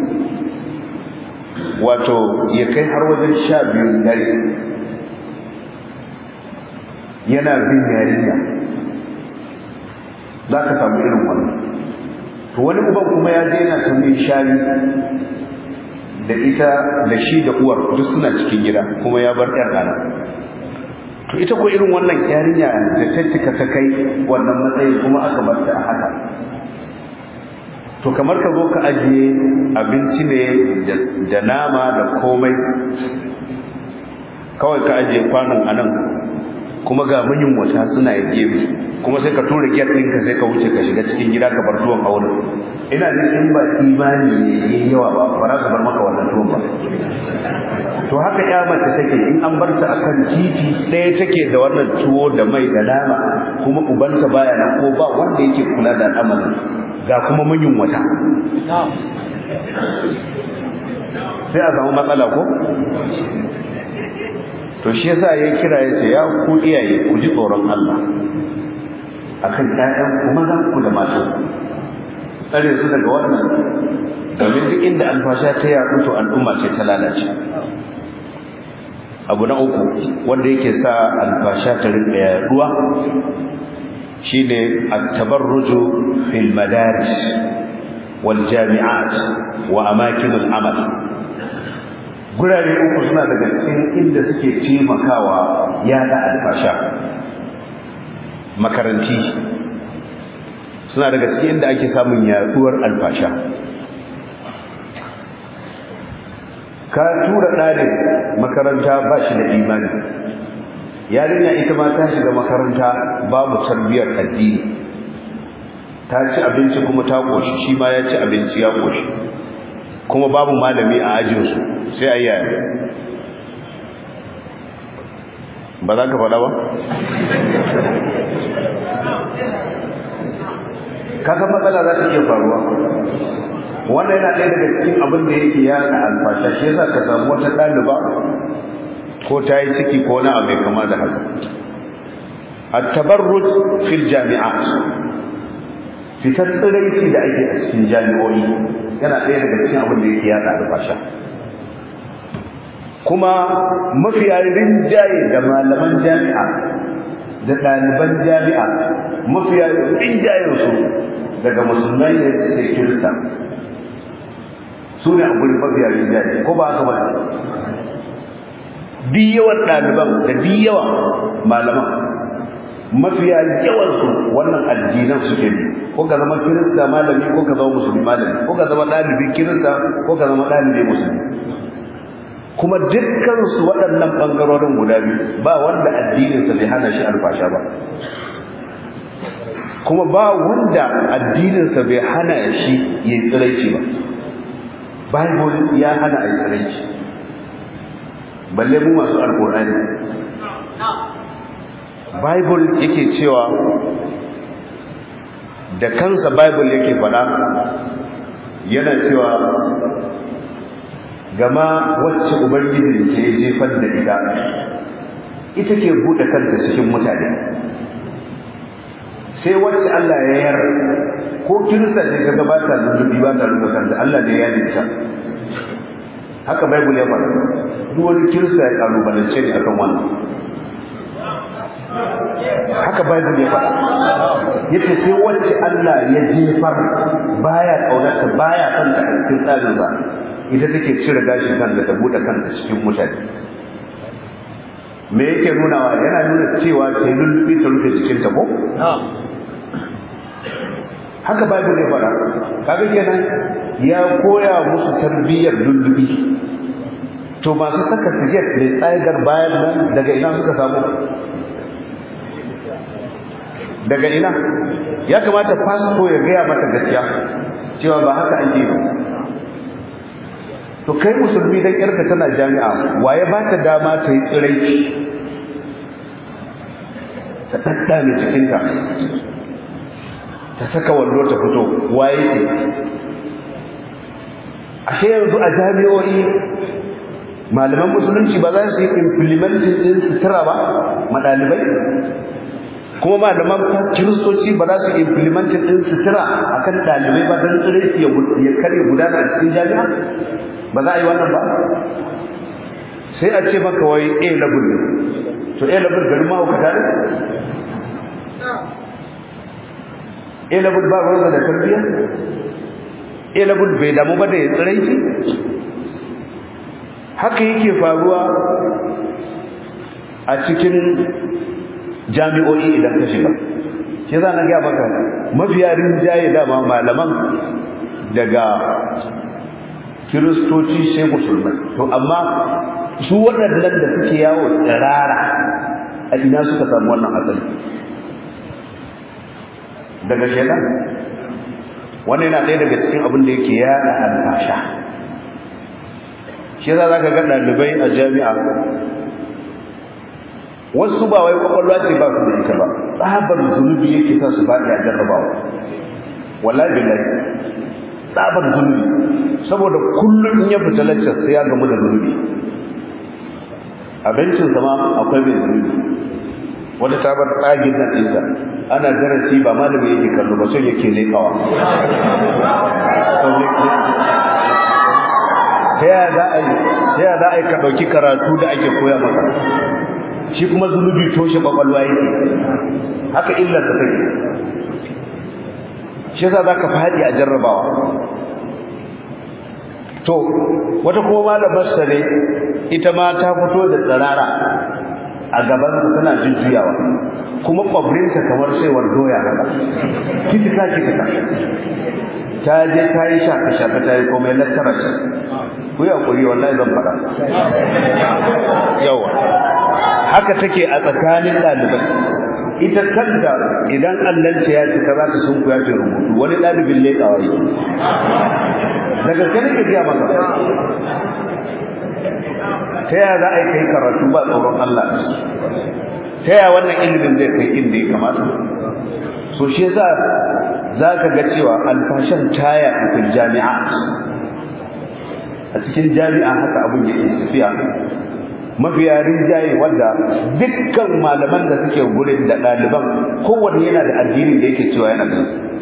wato ya kai har wajen sha biyun dare yana bin yarinya za ka samu irin wannan to wani uban kuma ya je yana tambayin shari da ita da shi da uwar duk suna cikin gida kuma ya bar ƴar rana to ita ko irin wannan yarinya da ta cika ta kai wannan matsayi kuma aka bar ta a haka to kamar ka zo ka ajiye abinci ne da nama da komai kawai ka ajiye kwanon anan kuma ga manyan wata suna gefe kuma sai ka tura giyar ɗinka sai ka wuce ka shiga cikin gida ka bar tuwon a wurin ina jin in ba imani ne yayi yawa ba ba za ka bar maka wannan tuwon ba to haka ya mace take in an bar ta akan titi ɗaya take da wannan tuwo da mai da nama kuma ubanta baya nan ko ba wanda yake kula da al'amarin ga kuma manyan wata sai a samu matsala ko to shi yasa ya kira ya ce ya ku iyaye ku ji tsoron Allah akan ƴaƴan ku mazan ku da matan tsare su daga wannan domin duk inda alfasha ta yaɗu to al'umma ce ta lalace abu na uku wanda yake sa alfasha ta rinka yaduwa shine at-tabarruju fil madaris wal jami'at wa amakin al-amal gurare uku suna daga cikin inda suke taimakawa yada alfasha makaranti suna daga cikin inda ake samun yaduwar alfasha ka tura ɗalib makaranta ba shi da imani yarinya ita ma ta shiga makaranta babu tarbiyyar addini ta ci abinci kuma ta koshi shi ma ya ci abinci ya koshi kuma babu malami a ajinsu sai a yaya ba za ka faɗa ba? kasan matsala za ta iya faruwa wannan yana ɗaya daga cikin abin da yake yaɗa alfasha shi yasa ka samu wata ɗaliba ko ta yi ciki ko na abu mai kama da haka at-tabarruj fil jami'at fitar tsiraici da ake a cikin jami'o'i yana ɗaya daga cikin abin da yake yaɗa alfasha kuma mafiya rinjaye da malaman jami'a da ɗaliban jami'a mafiya rinjayensu daga musulmai ne sai kirista su ne a gurin mafiya rinjaye ko ba haka ba di yawan ɗaliban da di yawan malaman mafiya yawansu wannan addinan suke ne ko ka zama kirista malami ko ka zama musulmi malami ko ka zama ɗalibi kirista ko ka zama ɗalibi musulmi kuma dukkansu waɗannan ɓangarorin guda biyu ba wanda addininsa bai hana shi alfasha ba kuma ba wanda addininsa bai hana shi ya yi tsiraici ba bible ya hana a yi tsiraici balle mu masu alƙur'ani bible yake cewa da kansa bible yake faɗa yana cewa gama wacce ubangiji ke jefar da ita ita ke buɗe kanta cikin mutane sai wacce Allah ya yar ko kirista ce kaga ba ta lullubi ba ta rubuta kanta Allah ne ya dinta haka bible ya faɗa duk wani kirista ya kalubalance ne akan wannan haka bible ya faɗa yace sai wacce Allah ya jefar baya kaunarta baya kanta a cikin tsarin ba ita take cire gashin kanta ta bude kanta cikin mutane me yake nunawa yana nuna cewa sai lullubi ta rufe jikinta ko haka bible ya fara kaga kenan ya koya musu tarbiyyar lullubi to masu saka siget mai tsagar bayan nan daga ina suka samu daga ina ya kamata fasto ya gaya mata gaskiya cewa ba haka ake yi to kai musulmi dan yarka tana jami'a waye ba ta dama ta yi tsiraici ta daddame cikinta ta saka wando ta fito waye ce ashe yanzu a jami'o'i malaman musulunci ba za su yi implementing din sutura ba madalibai kuma malaman kiristoci ba za su yi implementing din sutura akan dalibai ba don tsiraici ya kare gudana a cikin jami'a ba za a yi wannan ba sai a ce maka wai a level ne to a level garin mahaukata ne a level ba ruwansa da tarbiyya a level bai damu ba da ya tsirai haka yake faruwa a cikin jami'o'i idan ka shiga shi za na gaya maka mafiya rinjaye dama malaman daga kiristoci sai musulmai to amma su waɗannan da suke yawo tsirara a ina suka samu wannan asali daga shaidan wannan yana ɗaya daga cikin abin da yake yaɗa alfasha shi za ka ga ɗalibai a jami'a wasu ba wai kwakwalwa ce ba su da ita ba tsabar zunubi yake sa su faɗi a jarrabawa wallahi billahi tsabar zunubi saboda kullum in ya fita lecture sai ya gamu da zunubi abincin sama akwai mai zunubi wata ta bar tsagin nan ɗinta ana darasi ba malami yake kallo ba sai yake leƙawa ta yaya za a yi ta yaya za a yi ka ɗauki karatu da ake koya maka shi kuma zunubi toshe ƙwaƙwalwa yake haka illar ta take shi yasa za ka faɗi a jarrabawa to wata kuma malamar sa ne ita ma ta fito da tsirara a gaban ta tana jujjuyawa kuma kwabrinta kamar saiwar doya haka kitika kitika ta je ta yi shafe shafe ta yi komai lattara ce ku yi hakuri wallahi zan faɗa yawa haka take a tsakanin ɗalibai ita kanta idan allanta ya cika za ta sun kuya ce rubutu wani ɗalibin leƙawa yi da gaske nake gaya maka ta yaya za a yi kai karatu ba tsoron Allah ta yaya wannan ilimin zai kai inda ya kamata so shi yasa za ka ga cewa alfashan taya a jami'a a cikin jami'a haka abin yake tafiya mafiya rinjaye wanda dukkan malaman da suke gurin da ɗaliban kowanne yana da addinin da yake cewa yana da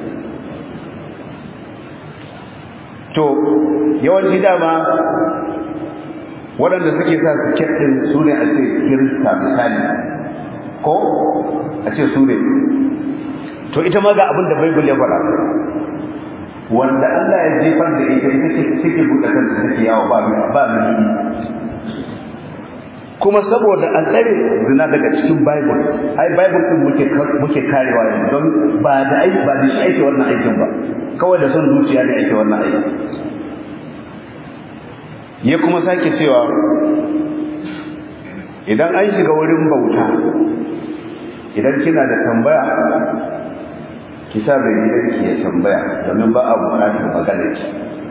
to yawanci dama waɗanda suke sa su ɗin su ne a ce kirista misali ko a ce su ne to ita ma ga abin da baibul ya faɗa wanda Allah ya jefar da ita ita ce suke buɗe kanta take yawo ba ba mini kuma saboda an tsare zina daga cikin bible ai bible din muke muke karewa yanzu don ba da ai ba da shi ake wannan aikin ba kawai da son zuciya ne ake wannan aikin ya kuma sake cewa idan an shiga wurin bauta idan kina da tambaya ki sa bai gidanki ya tambaya domin ba a buƙatar magana ki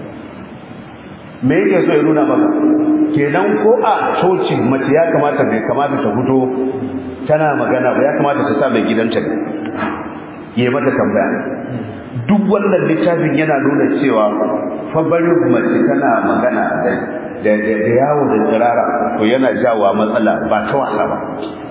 me yake so ya nuna maka kenan ko a coci mace ya kamata bai kamata ta fito tana magana ba ya kamata ta sa mai gidanta ne ya mata tambaya duk wannan littafin yana nuna cewa fa bari mace tana magana da da yawo da tsirara to yana jawa matsala ba ta wasa ba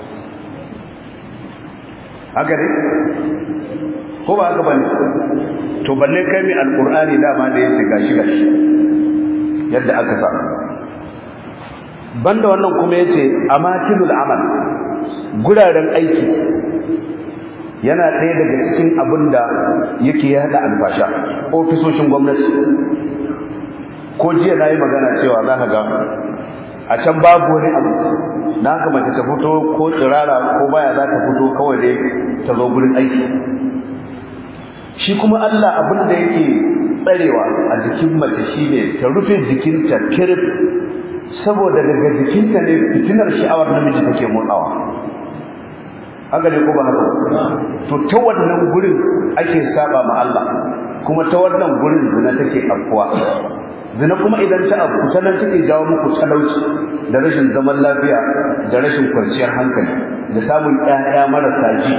haka ne ko ba haka bane to balle kai mai alqur'ani dama da yace gashi gashi yadda aka sa banda wannan kuma yace amatilul amal guraren aiki yana ɗaya daga cikin abin da yake yada albasha ofisoshin gwamnati ko jiya na yi magana cewa za ka ga a can babu wani abu na haka mace ta fito ko tsirara ko baya za ta fito kawai dai ta zo gurin aiki shi kuma Allah abin da yake tsarewa a jikin mace shine ta rufe jikinta kirif saboda daga jikinta ne fitinar sha'awar namiji take motsawa haka ne ko ba haka to ta wannan gurin ake saba ma Allah kuma ta wannan gurin zina take afkuwa zina kuma idan ta afku ta nan take jawo muku talauci da rashin zaman lafiya da rashin kwanciyar hankali da samun ƴaƴa marasa ji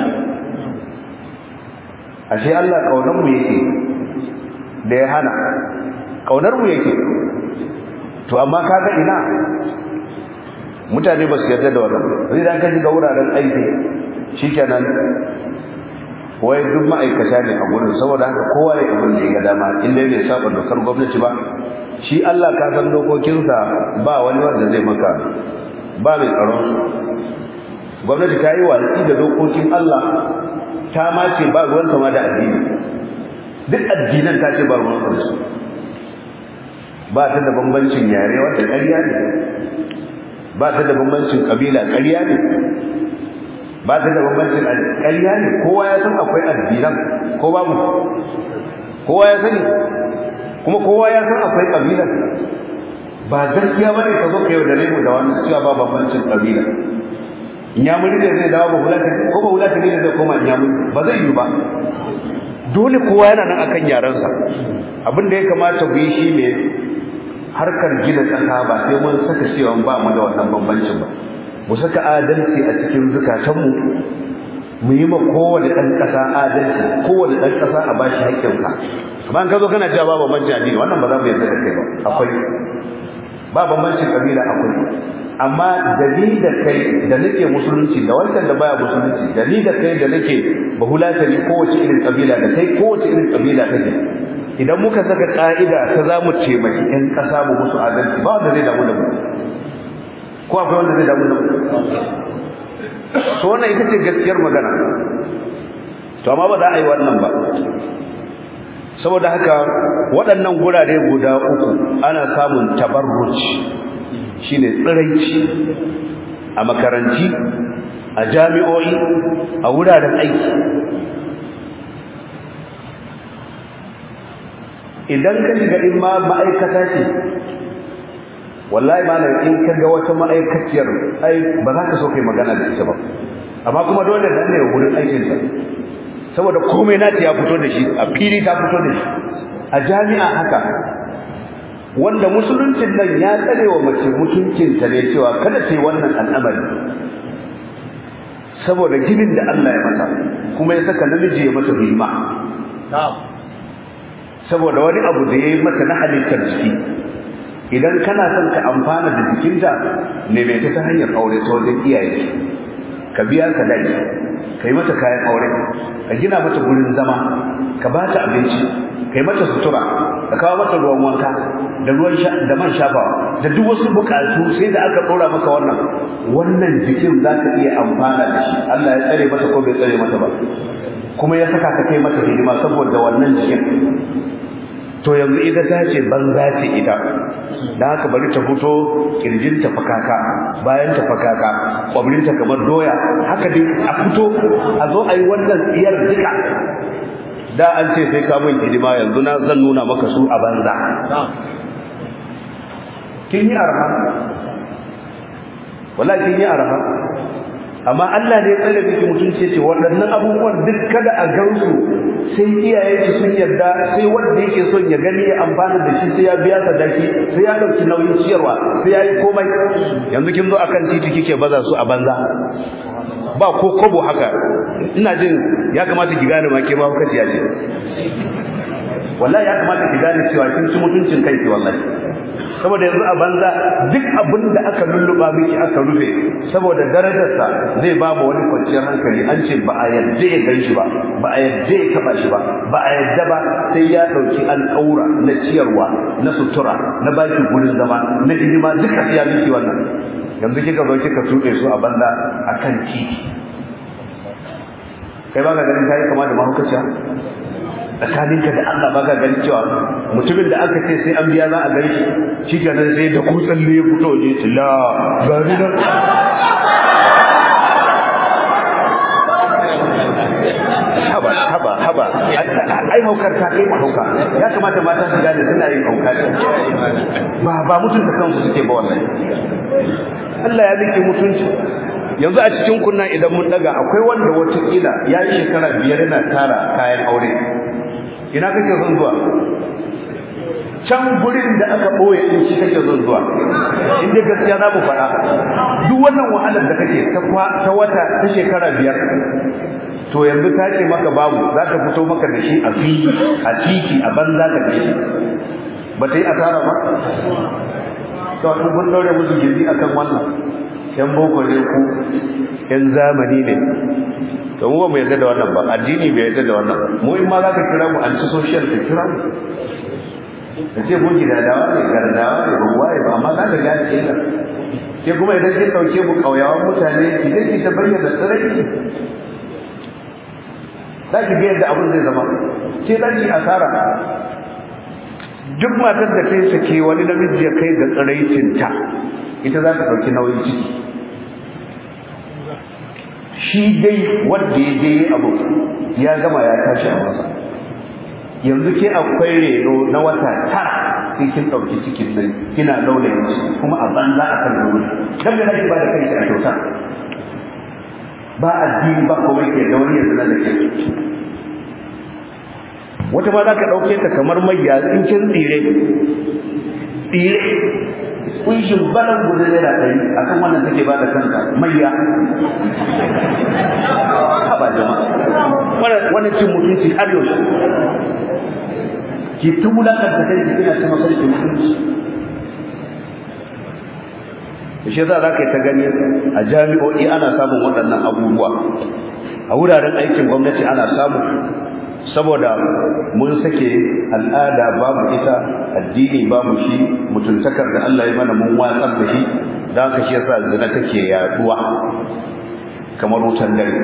ashe Allah kaunar mu yake da ya hana kaunar mu yake to amma kaga ina mutane ba su yarda da wannan sai dan ka shiga wuraren aiki shikenan wai duk ma'aikata ne a gurin saboda haka kowa ya abin da ya ga dama in dai bai saba dokar gwamnati ba shi Allah ka san dokokinsa ba wani wanda zai maka ba mai tsaron gwamnati ta yi watsi da dokokin Allah ta ma ce ba ruwan sama da addini duk addinan ta ce ba ruwan sama su ba ta da bambancin yare wanda ƙarya ne ba ta da bambancin ƙabila ƙarya ne ba ta da bambancin ƙarya ne kowa ya san akwai addinan ko babu kowa ya sani kuma kowa ya san akwai ƙabilan ba gaskiya ba ne ka zo ka yau da mu da wannan cewa ba bambancin ƙabila inyamuri ne zai dawo ba hulata ko ba hulata ne zai koma inyamuri ba zai yi ba dole kowa yana nan akan yarensa abin da ya kamata ku yi shi ne harkar gina ƙasa ba sai mun saka cewa ba mu da wannan bambancin ba mu saka adalci a cikin zukatanmu mu yi ma kowane ɗan ƙasa adalci kowane ɗan ƙasa a bashi haƙƙinsa amma in ka zo kana cewa ba bambancin addini wannan ba za mu yarda da kai ba akwai ba bambancin ƙabila akwai amma da ni da kai da nake musulunci da wancan da baya musulunci da ni da kai da nake bahulatani kowace irin kabila da kai kowace irin kabila kake idan muka saka ka'ida ta za mu taimaki ƴan ƙasa mu musu adalci ba wanda zai damu da mu ko akwai wanda zai damu da mu to wannan ita ce gaskiyar magana to amma ba za a yi wannan ba saboda haka waɗannan gurare guda uku ana samun tabarruci shine tsiraici a makaranti a jami'o'i a wuraren aiki idan ka shiga in ma ma'aikata ce wallahi ma in ka ga wata ma'aikaciyar ai ba za ka so kai magana da ita ba amma kuma dole nan ne wurin aikinta saboda komai nata ya fito da shi a fili ta fito da shi a jami'a haka wanda musuluncin nan ya tsare wa mace mutuncinta ne cewa kada ta yi wannan al'amari saboda ginin da Allah ya mata kuma ya saka namiji ya mata hidima saboda wani abu da ya yi mata na halittar jiki idan kana son ka amfana da jikinta ne mai ta hanyar aure ta wajen iyaye ka biya ka dai ka yi mata kayan aure ka gina mata gurin zama ka ba ta abinci ka yi mata sutura ka kawo mata ruwan wanka da ruwan da man shafawa da duk wasu bukatu sai da aka dora maka wannan wannan jikin za ka iya amfana da shi Allah ya tsare mata ko bai tsare mata ba kuma ya saka ka kai mata hidima saboda wannan jikin to yanzu ita ta ce banza ce ita da haka bari ta fito kirjinta fakaka bayan ta fakaka kwabrinta kamar doya haka dai a fito a zo a yi wannan tsiyar duka da an ce sai ka min hidima yanzu na zan nuna maka su a banza kin yi arha wallahi kin yi arha amma Allah ne ya tsare miki mutunci ce waɗannan abubuwan duk kada a gansu sai iyaye su sun yarda sai wanda yake son ya gani ya amfana da shi sai ya biya sadaki sai ya dauki nauyin ciyarwa sai ya yi komai yanzu kin zo akan titi kike baza su a banza ba ko kobo haka ina jin ya kamata ki gane ma ke ma kuka ce wallahi ya kamata ki gane cewa kin ci mutuncin kai ki wallahi saboda yanzu a banza duk abin da aka lulluba miki aka rufe saboda darajarsa zai ba mu wani kwanciyar hankali an ce ba a yadda ya gan shi ba ba a yadda ya taba shi ba ba a yadda ba sai ya ɗauki al'aura na ciyarwa na sutura na baki gurin zama na hidima duka sai ya miki wannan yanzu kika zo kika tuɗe su a banza akan titi kai ba ka ganin kai kama da mahaukaciya tsakaninka da Allah ba ka gani cewa mutumin da aka ce sai an biya za a gan shi shi kenan sai da kutsan ne ya fito ne ce la gari nan haba haba haba ai haukar ta kai hauka ya kamata mata su gane suna yin hauka ba ba mutunta kansu suke ba wannan Allah ya rike mutunci yanzu a cikin kunna idan mun daga akwai wanda wata kila ya yi shekara biyar yana tara kayan aure ina kake son zuwa can gurin da aka boye din shi kake son zuwa inda gaskiya za mu faɗa duk wannan wahalar da kake ta wata ta shekara biyar to yanzu ta ce maka babu za ta fito maka da shi a fili a titi a banza ka ce ba ta yi asara ba to an kun daure musu gindi akan wannan yan boko ne ku yan zamani ne to mu ba mu yarda da wannan ba addini bai yarda da wannan mu in ma za ka kira mu anti social ka kira mu ka ce mun gida dawa ne gardawa ne ban waye ba amma za ka ga ce ka ke kuma idan kin dauke mu kauyawan mutane ki zai ki ta bayyana tsirai za ki ga yadda abin zai zama ke za ki asara duk matar da ta yi sake wani namiji ya kai ga tsiraicinta ita za ta ɗauki nauyin ciki shi dai wanda ya je abu ya gama ya tashi a masa yanzu ke akwai reno na wata tara sai kin ɗauki cikin nan kina laulayin ciki kuma a banza a kan wuri dan da nake ba da kai a kyauta ba addini ba komai ke da wani yanzu na da ke wata ma za ka ɗauke ta kamar mayya in kin tsire tsire kunshin balan guda naira ɗari a kan wannan take ba da kanta mayya haba jama'a wannan cin mutunci har yaushe ki ta wulakanta kai ki kina ta masarki mutunci shi yasa za ka yi ta gani a jami'o'i ana samun waɗannan abubuwa a wuraren aikin gwamnati ana samu saboda mun sake al'ada babu ita addini babu shi mutuntakar da Allah ya mana mun watsar da shi don haka shi yasa zina take yaduwa kamar wutan dare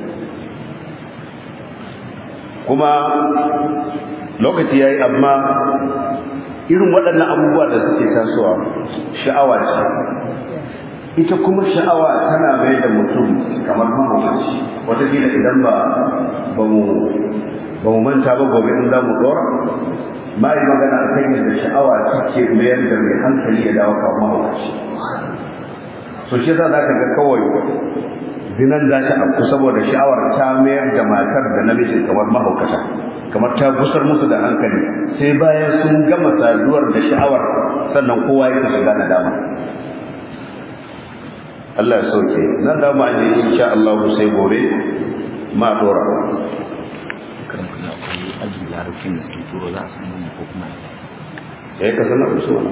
kuma lokaci yayi amma irin waɗannan abubuwa da suke tasowa sha'awa ce ita kuma sha'awa tana mai da mutum kamar mahaukaci wataƙila idan ba ba mu ba mu manta ba gobe in za mu ɗora ma yi magana a kan yadda sha'awa take mayar da mai hankali ya dawo kamar mahaukaci so shi yasa za ka ga kawai zinan za ta afku saboda sha'awar ta mayar da matar da namijin kamar mahaukata kamar ta gusar musu da hankali sai bayan sun gama saduwar da sha'awar sannan kowa yake shiga na dama Allah ya sauke nan da ma ne insha Allah sai gobe ma dora kan kuma akwai aji larabcin da suke turo za a san mu ko kuma yayi ka sanar da su wannan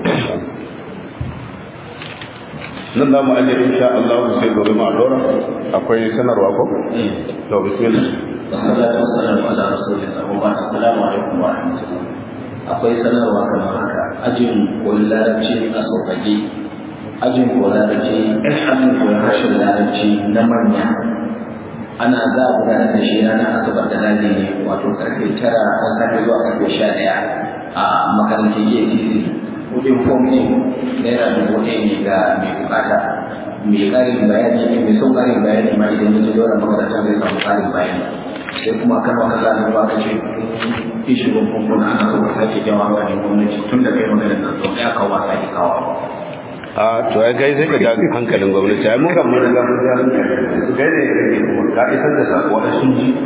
nan da mu aje insha Allah sai gobe ma dora akwai sanarwa ko to bismillah wassalatu wassalamu ala rasulillah wa ba'd assalamu alaikum wa rahmatullah akwai sanarwa kamar haka ajin koyi larabci a sauƙaƙe ajin koyi larabci ajin koyi harshen larabci na manya ana za a gudanar da shi ranar asabar da ladi ne wato karfe tara na safe zuwa karfe sha ɗaya a makarantar atc kudin fom ne naira dubu ɗaya ne ga mai bukata mai ƙarin bayani ne mai son ƙarin bayani ma idan ya je wannan makarantar zai samu ƙarin bayani sai kuma kan maka sa ba ka ce ishi ban fomfon ana so ka sake jawa ga ne gwamnati tun da kai maganar nan sau ɗaya kawo ba sake kawo a to ai kai sai ka ja hankalin gwamnati ai mun ga mun ga mun ja hankalin kai ne rage kuma ka isar da sako da sun ji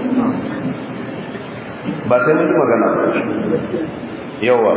ba sai mun yi magana ba yawa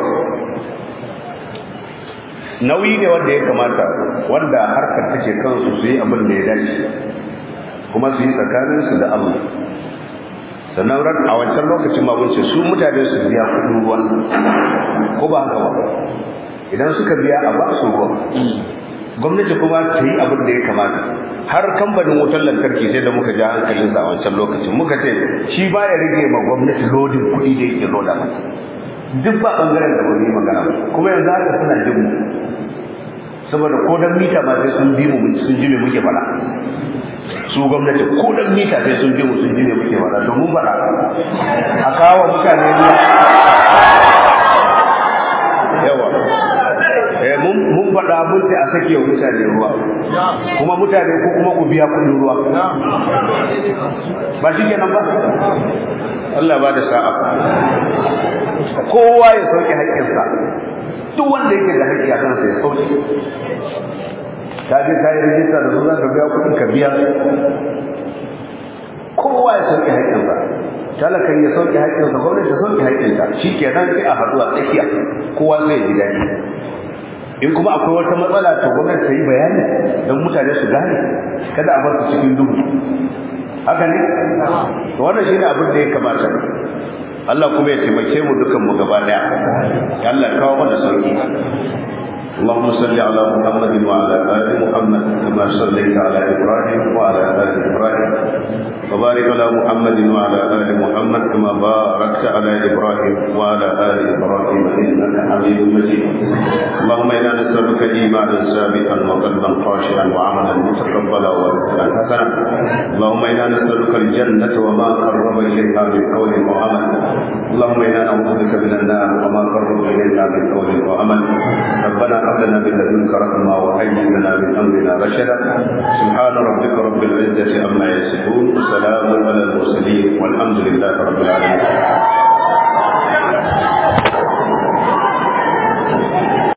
nauyi ne wanda ya kamata wanda harkar take kansu su yi abin da ya dace kuma su yi tsakaninsu da Allah sannan ran a wancan lokacin ma ce su mutane su biya kudin ruwan ko ba haka ba idan suka biya a ba su ruwan gwamnati kuma ta yi abin da ya kamata har kamfanin wutar lantarki sai da muka ja hankalinsa a wancan lokacin muka ce shi ba ya rage ma gwamnati lodin kuɗi da yake loda mata duk ba ɓangaren da wani magana kuma yanzu haka suna jin mu saboda ko dan mita ma sai sun bi mu sun ji me muke faɗa su gwamnati ko dan mita sai sun bi mu sun ji me muke faɗa to mun faɗa a kawo mutane ruwa yawa eh mun mun faɗa mun ce a sake wa mutane ruwa kuma mutane ko kuma ku biya kuɗin ruwa ba shi kenan ba Allah ba da sa'a kowa ya sauke haƙƙinsa duk wanda yake da haƙƙi a kansa ya sauke ka je ka yi rijista da su za ka biya kuɗin ka biya kowa ya sauke haƙƙinsa talakan ya sauke haƙƙinsa gwamnati ta sauke haƙƙinta shi kenan sai a haɗu a tsakiya kowa zai ji daɗi in kuma akwai wata matsala to gwamnati ta yi bayani don mutane su gane kada a bar su cikin duhu haka ne to wannan shine abin da ya kamata Allah kuma ya taimake mu dukan mu gaba daya ya Allah ya kawo mana sauki اللهم صل على محمد وعلى ال محمد كما صليت على ابراهيم وعلى ال ابراهيم وبارك على محمد وعلى ال محمد كما باركت على ابراهيم وعلى ال ابراهيم انك حميد مجيد اللهم انا نسالك ايمانا ثابتا وقلبا خاشعا وعملا متقبلا ورزقا حسنا اللهم انا نسالك الجنه وما قرب اليها من قول وعمل اللهم انا نعوذ بك من النار وما قرب اليها من قول وعمل ربنا هب لنا من لدنك رحمه وهيئ لنا من امرنا رشدا سبحان ربك رب العزه عما يصفون وسلام على المرسلين والحمد لله رب العالمين